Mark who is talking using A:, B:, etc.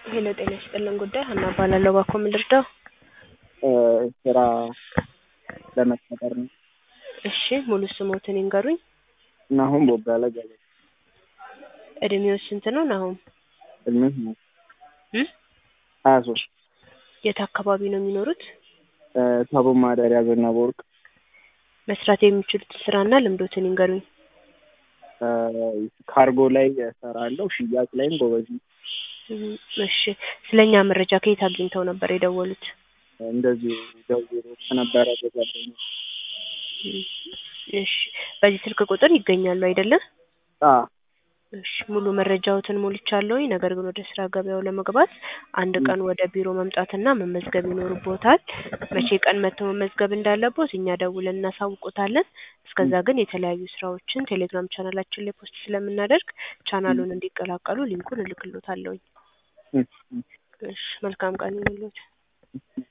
A: ሄሎ ጤና ይስጥልን ጉዳይ ሀና እባላለሁ። እባክዎ ምን ልርዳው?
B: ስራ ለመቀጠር ነው።
A: እሺ ሙሉ ስሞትን ይንገሩኝ?
B: ናሆም ቦጋለ ገለታ።
A: እድሜው ስንት ነው ናሆም?
B: እድሜህ ነው
A: እ
B: ሀያ ሶስት
A: የት አካባቢ ነው የሚኖሩት?
B: ታቦ ማደሪያ ዘነበ ወርቅ
A: መስራት የሚችሉትን ስራና ልምዶትን ይንገሩኝ?
B: ካርጎ ላይ እሰራለሁ። ሽያጭ ላይም ጎበዝ ነኝ።
A: እም፣ እሺ ስለኛ መረጃ ከየት አግኝተው ነበር የደወሉት?
B: እንደዚሁ ደውሎ ከነበረ በጓደኛ
A: እም፣ እሺ በዚህ ስልክ ቁጥር ይገኛሉ አይደለ?
B: አ
A: እሺ ሙሉ መረጃዎትን ሞልቻለሁኝ። ነገር ግን ወደ ስራ ገበያው ለመግባት አንድ ቀን ወደ ቢሮ መምጣትና መመዝገብ ይኖርብዎታል። መቼ ቀን መጥተው መመዝገብ እንዳለቦት እኛ ደውለን እናሳውቆታለን። እስከዛ ግን የተለያዩ ስራዎችን ቴሌግራም ቻናላችን ላይ ፖስት ስለምናደርግ ቻናሉን እንዲቀላቀሉ ሊንኩን እልክልዎታለሁኝ።
B: እም፣ እም።
A: እሺ መልካም ቀን ይሁንልዎት።